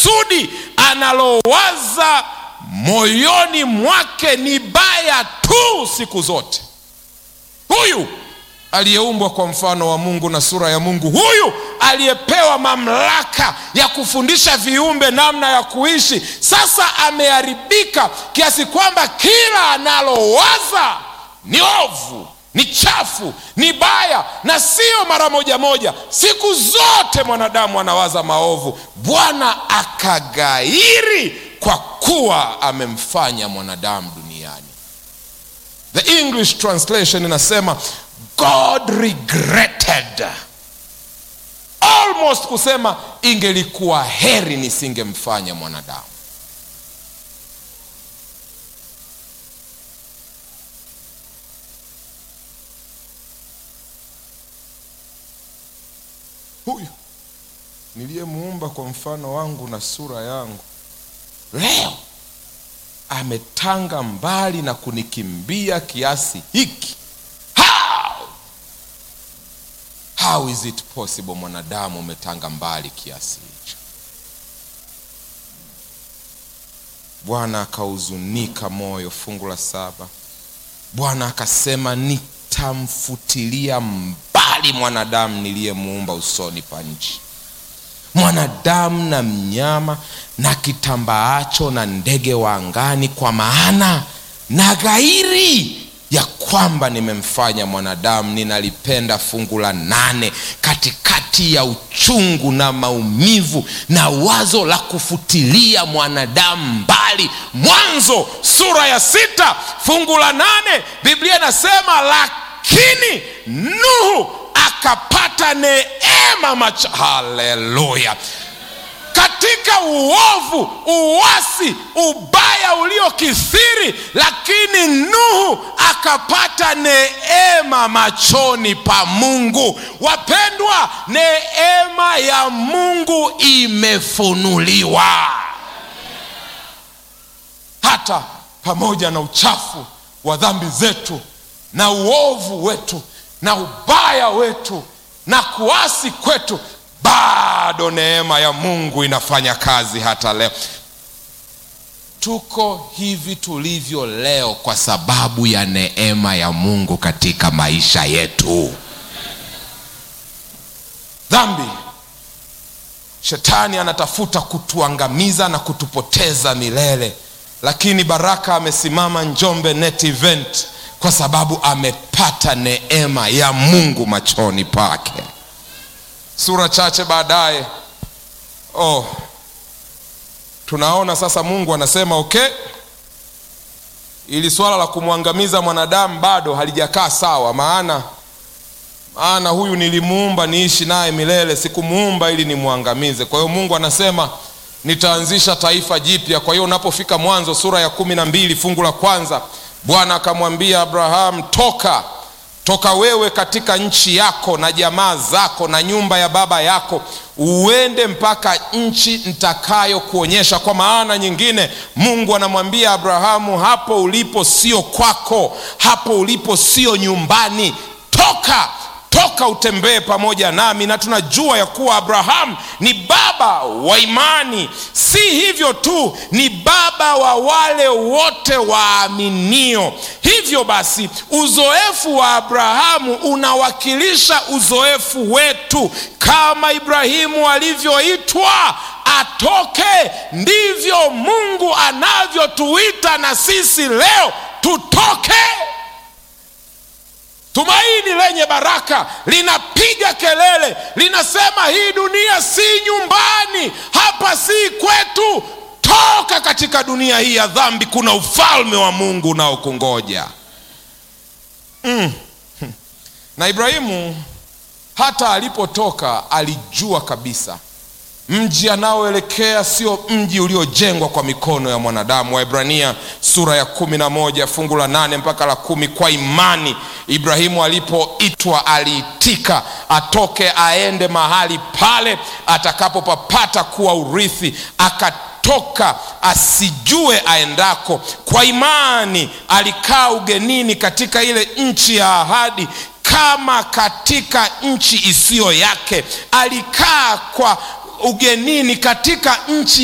kusudi analowaza moyoni mwake ni baya tu siku zote. Huyu aliyeumbwa kwa mfano wa Mungu na sura ya Mungu, huyu aliyepewa mamlaka ya kufundisha viumbe namna ya kuishi, sasa ameharibika kiasi kwamba kila analowaza ni ovu, ni chafu, ni baya, na sio mara moja moja. Siku zote mwanadamu anawaza maovu. Bwana akagairi kwa kuwa amemfanya mwanadamu duniani. The English translation inasema God regretted, almost kusema ingelikuwa heri nisingemfanya mwanadamu. Huyu niliyemuumba kwa mfano wangu na sura yangu, leo ametanga mbali na kunikimbia kiasi hiki. How? How is it possible? Mwanadamu umetanga mbali kiasi hicho. Bwana akahuzunika moyo. Fungu la saba, Bwana akasema nitamfutilia mbali mwanadamu niliyemuumba usoni pa nchi, mwanadamu na mnyama na kitambaacho na ndege wa angani, kwa maana na ghairi ya kwamba nimemfanya mwanadamu. Ninalipenda fungu la nane, katikati ya uchungu na maumivu na wazo la kufutilia mwanadamu mbali. Mwanzo sura ya sita fungu la nane Biblia inasema lakini Nuhu akapata neema macho. Haleluya! katika uovu, uwasi, ubaya uliokithiri, lakini Nuhu akapata neema machoni pa Mungu. Wapendwa, neema ya Mungu imefunuliwa hata pamoja na uchafu wa dhambi zetu na uovu wetu na ubaya wetu na kuasi kwetu bado neema ya Mungu inafanya kazi hata leo. Tuko hivi tulivyo leo kwa sababu ya neema ya Mungu katika maisha yetu. Dhambi, shetani anatafuta kutuangamiza na kutupoteza milele, lakini Baraka amesimama Njombe Net Event kwa sababu amepata neema ya Mungu machoni pake. Sura chache baadaye, oh, tunaona sasa Mungu anasema okay, ili swala la kumwangamiza mwanadamu bado halijakaa sawa, maana maana huyu nilimuumba niishi naye milele, sikumuumba ili nimwangamize. Kwa hiyo Mungu anasema nitaanzisha taifa jipya. Kwa hiyo unapofika Mwanzo sura ya kumi na mbili fungu la kwanza, Bwana akamwambia Abrahamu, toka toka wewe katika nchi yako na jamaa zako na nyumba ya baba yako, uende mpaka nchi nitakayokuonyesha. Kwa maana nyingine, Mungu anamwambia Abrahamu, hapo ulipo sio kwako, hapo ulipo sio nyumbani. Toka toka utembee pamoja nami. Na tunajua ya kuwa Abrahamu ni baba wa imani. Si hivyo tu, ni baba wa wale wote waaminio. Hivyo basi, uzoefu wa Abrahamu unawakilisha uzoefu wetu. Kama Ibrahimu alivyoitwa atoke, ndivyo Mungu anavyotuita na sisi leo tutoke. Tumaini lenye baraka linapiga kelele, linasema hii dunia si nyumbani, hapa si kwetu. Toka katika dunia hii ya dhambi, kuna ufalme wa Mungu unaokungoja. Mm. Na Ibrahimu hata alipotoka alijua kabisa mji anaoelekea sio mji uliojengwa kwa mikono ya mwanadamu. Waebrania sura ya kumi na moja fungu la nane mpaka la kumi. Kwa imani Ibrahimu alipoitwa aliitika atoke aende mahali pale atakapopapata kuwa urithi, akatoka asijue aendako. Kwa imani alikaa ugenini katika ile nchi ya ahadi kama katika nchi isiyo yake. Alikaa kwa ugenini katika nchi